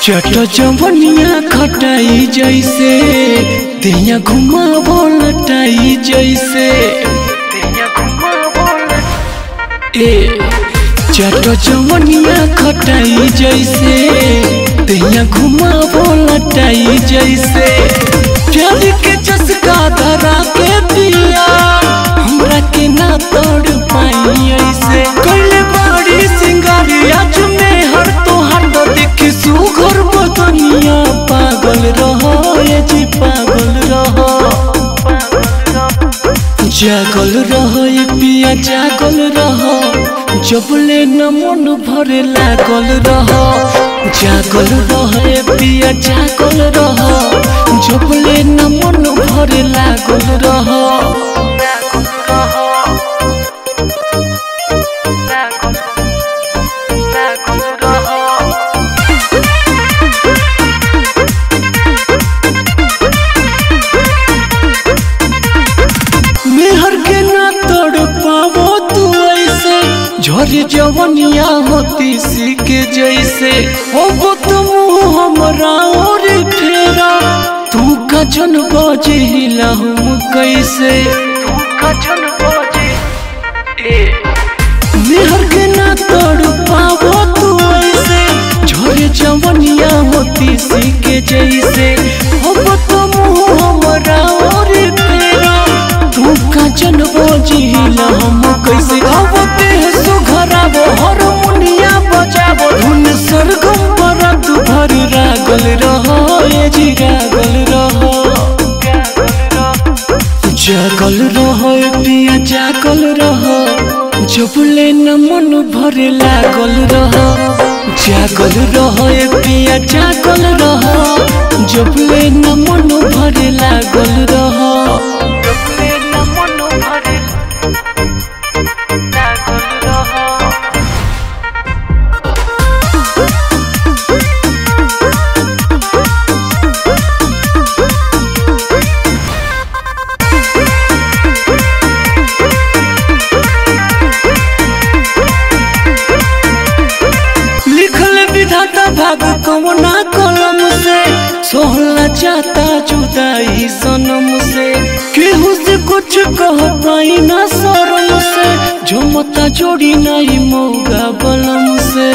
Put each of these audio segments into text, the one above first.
चट चवनिया खटाई जैसे तेया घुमा बोलटाई जैसे ए चट चवनिया खटाई जैसे तेया घुमा बोलटाई जैसे प्यार के चस्का धरा के दिया हमरा के ना तोड़ पाई ऐसे कइले बड़ी सिंगारिया चुमे हर तो हर तो देखी सुघर बदनिया पागल रहो ये जी पागल रहो जागल रहो ये पिया जागल रहो जबले न मन भरे लागल रहो जागल रहो ये पिया जागल रहो जबले न मन भरे लागल रहो मेहर के ना तोड़ पावो तू ऐसे झोरी जवनिया होती सी के जैसे हो तुम हमरा और फेरा तू का जन बजे हिला हम कैसे मेहर के ना तोड़ पावो तू ऐसे झोरी जवनिया होती सी के जैसे हो तुम हमरा और फेरा तू का जन बजिला हम कैसे गावते हैं सुघरावो हारमोनिया बजावो धुन सरगम पर तू भर रागल रहो ये जी रागल रहो जागल रहो ये पिया जागल रहो जबले न मन भरे लागल रहो जागल रहो ये पिया जागल रहो जबले न मन भरे लागल रहो लिखल विधाता भाग कवना कलम से सोहला चाहता जुदाई सनम से केहू से कुछ कह पाई ना शरम से जो मता जोड़ी नहीं मौगा बलम से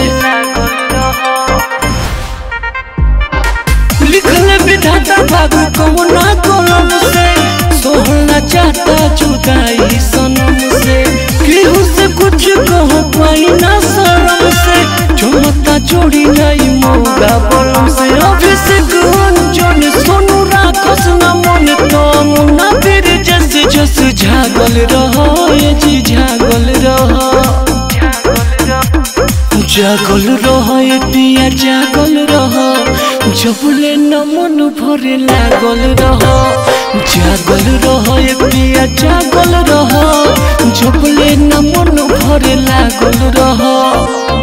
लिखल विधाता भाग कवना कलम से सोहला चाहता जुदाई सनम से केहू से कुछ कह पाई ना शरम से चमता जोड़ी नहीं मौगा बलम से अभिषेक अंजन सोनू राखस न मन तो मुन्ना फिर जैसे जस झागल रहो ये जी झागल रहो जागल रहो ये पिया जागल रहो जबले न मन भरे लागल रहो जागल रहो ये पिया जागल रहो जबले न मन भरे लागल रहो